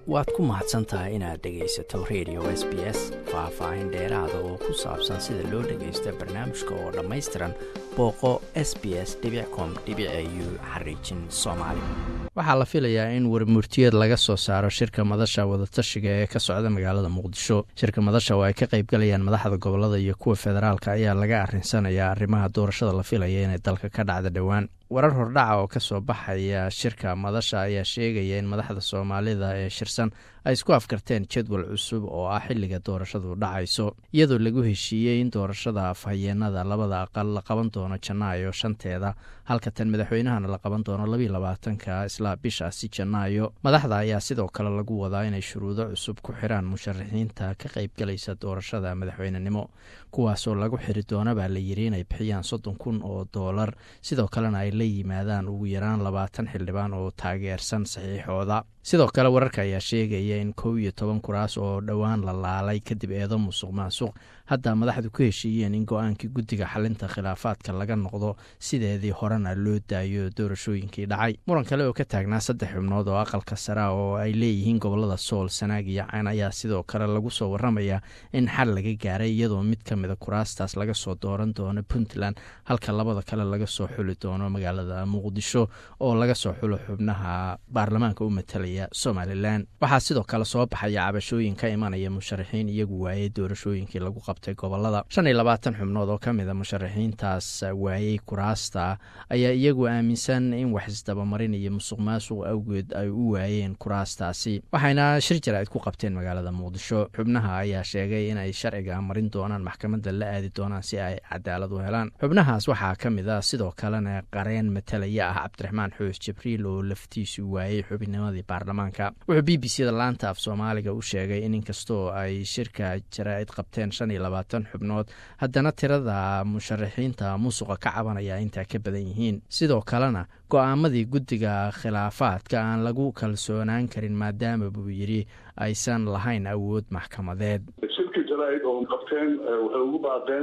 waad ku mahadsan tahay inaad dhegaysato radio s b s faah-faahin dheeraada oo ku saabsan sida loo dhagaysto barnaamijka oo dhammaystiran booqo s b s com u xariijin soomaali waxaa la filayaa in warmurtiyeed laga soo saaro shirka madasha wadatashiga ee ka socda magaalada muqdisho shirka madasha oo ay ka qaybgalayaan madaxda gobolada iyo kuwa federaalka ayaa laga arinsanayaa arrimaha doorashada la filaya inay dalka ka dhacda dhowaan warar hordhaca oo ka soo baxaya shirka madasha ayaa sheegaya in madaxda soomaalida ee shirsan ay isku afkarteen jadwal cusub oo ah xilliga doorashadu dhacayso iyadoo lagu heshiiyey in doorashada afhayeenada labada aqal la qaban doono janaayo shanteeda halka tan madaxweynahana la qaban doono labiiy labaatanka isla bishaasi janaayo madaxda ayaa sidoo kale lagu wadaa inay shuruudo cusub ku xiraan musharaxiinta ka qaybgalaysa doorashada madaxweynenimo kuwaasoo lagu xiri doona baa la yiri inay bixiyaan soddon kun oo doolar sidoo kalena ay la yimaadaan ugu yaraan labaatan xildhibaan oo taageersan saxiixooda sidoo kale wararka ayaa sheegaya in kow iyo toban kuraas oo dhowaan la laalay kadib eedo musuq maasuq hadda madaxdu ku heshiiyeen in go-aankii guddiga xalinta khilaafaadka laga noqdo sideedii horena loo daayo doorashooyinkii dhacay muran kale oo ka taagnaa saddex xubnood oo aqalka sara oo ay leeyihiin gobolada sool sanaag iyo cayn ayaa sidoo kale lagu soo waramayaa in xal laga gaaray iyadoo mid ka mida kuraastaas laga soo dooran doono puntland halka labada kale laga soo xuli doono magaalada muqdisho oo laga soo xulo xubnaha baarlamaanka u matalaya somalilan waxaa sidoo kale soo baxaya cabashooyin ka imanaya musharaxiin iyagu waayey doorashooyinkii lagu qabtay gobolada shan iyo labaatan xubnood oo ka mida musharaxiintaas waayey kuraasta ayaa iyagu aaminsan in wax isdabamarin iyo musuq maasuq awgeed ay u waayeen kuraastaasi waxayna shir jaraa'id ku qabteen magaalada muqdisho xubnaha ayaa sheegay inay sharciga marin doonaan maxkamadda la aadi doonaan si ay cadaalad u helaan xubnahaas waxaa ka mid a sidoo kalena qareen matalaya ah cabdiraxmaan xoos jibriil oo laftiisu waayey xubinimadii baarlamaanka wuxuu b b c da laanta af soomaaliga u sheegay in inkastoo ay shirka jaraa'id qabteen shan iyo labaatan xubnood haddana tirada musharaxiinta musuqa ka cabanaya intaa ka badan yihiin sidoo kalena go-aamadii guddiga khilaafaadka aan lagu kalsoonaan karin maadaama buu yidhi aysan lahayn awood maxkamadeed shirka jaraa'id oo qabteen waxay ugu baaqeen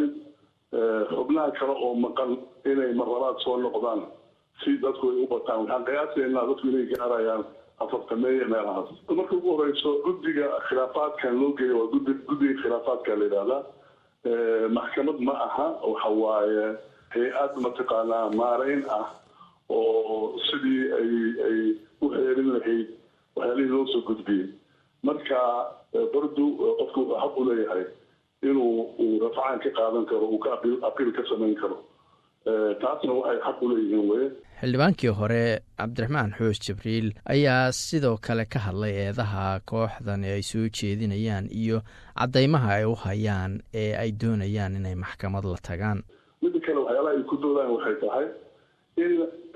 xubnaha kale oo maqan inay marlabaad soo noqdaan si dadku ay u bataan waxaan qiyaasaynaa dadku inay gaarayaan afartameeya meelahaas marka ugu horeyso guddiga khilaafaadkan loo geeya waa gudi guddiga khilaafaadka la yidhahdaa maxkamad ma aha waxa waaye hay-ad mataqaanaa maarayn ah oo sidii ay ay u xeerin lahayd waxyaalihii loo soo gudbiyey marka bardu qofku wuxuu xaq u leeyahay inuu uu rafcaan ka qaadan karo uu ka apiil ka samayn karo taasna waxay xaq u leeyihiin weye xildhibaankii hore cabdiraxmaan xoos jibriil ayaa sidoo kale ka hadlay eedaha kooxdan ay soo jeedinayaan iyo caddaymaha ay u hayaan ee ay doonayaan inay maxkamad la tagaan midda kale waxyaalaha ay ku doodaan waxay tahay in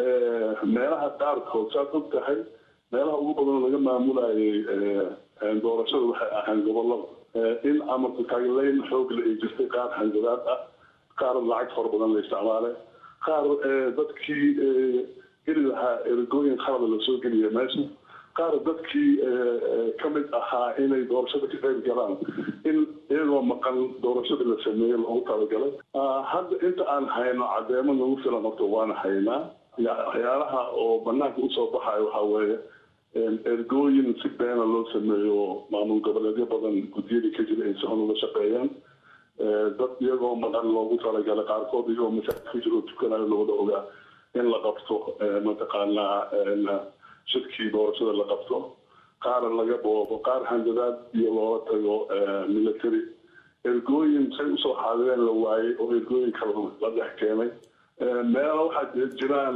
meelaha qaarkood saad og tahay meelaha ugu badan laga maamulayay doorashada waxay ahayn gobolada in amarka taagleyn xoogle ay jirtay qaar hanjadaad ah qaar lacag fara badan la isticmaalay qaar dadkii geli lahaa ergooyin khalada lasoo geliya meesha qaar dadkii ka mid ahaa inay doorashada ka qayb galaan in iyagoo maqan doorashada la sameeyey loogu talagalay hadda inta aan hayno cadeemo nagu filan horta waana haynaa waxyaalaha oo banaanka usoo baxayo waxaa weeye ergooyin si beena loo sameeyo maamul goboleedyo badan guddiyadii ka jira ay si xun uga shaqeeyaan dad iyagoo maqan loogu talagalay qaarkood iyagoo masaajid ku jiro tukanayo looda ogaa in la qabto mataqaanaa shirkii doorashada la qabto qaar laga boobo qaar handadaad iyo loola tago military ergooyin say usoo xaadireen la waayey oo ergooyin kale la dhex keenay meelo waxaa jiraan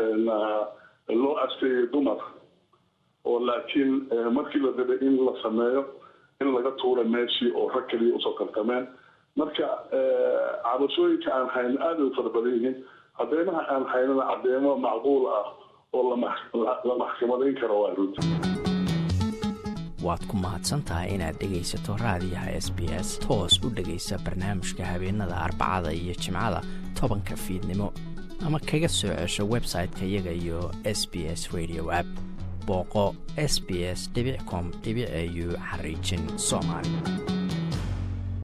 loo asteeyay dumar oo laakiin markii la rabay in la sameeyo in laga tuura meeshii oo rag kaliya usoo tartameen marka cabashooyinka aan hayno aada ay u fara badan yihiin cadeymaha aan haynana cadeemo macquul ah oo la maxkamadayn karo waa runti waad ku mahadsantahay inaad dhegaysato raadiyaha s b s toos u dhegaysa barnaamijka habeenada arbacada iyo jimcada tobanka fiidnimo ama kaga soo cesho website-ka iyaga iyo s b s radio app booqo s b s com au xariijin soomaali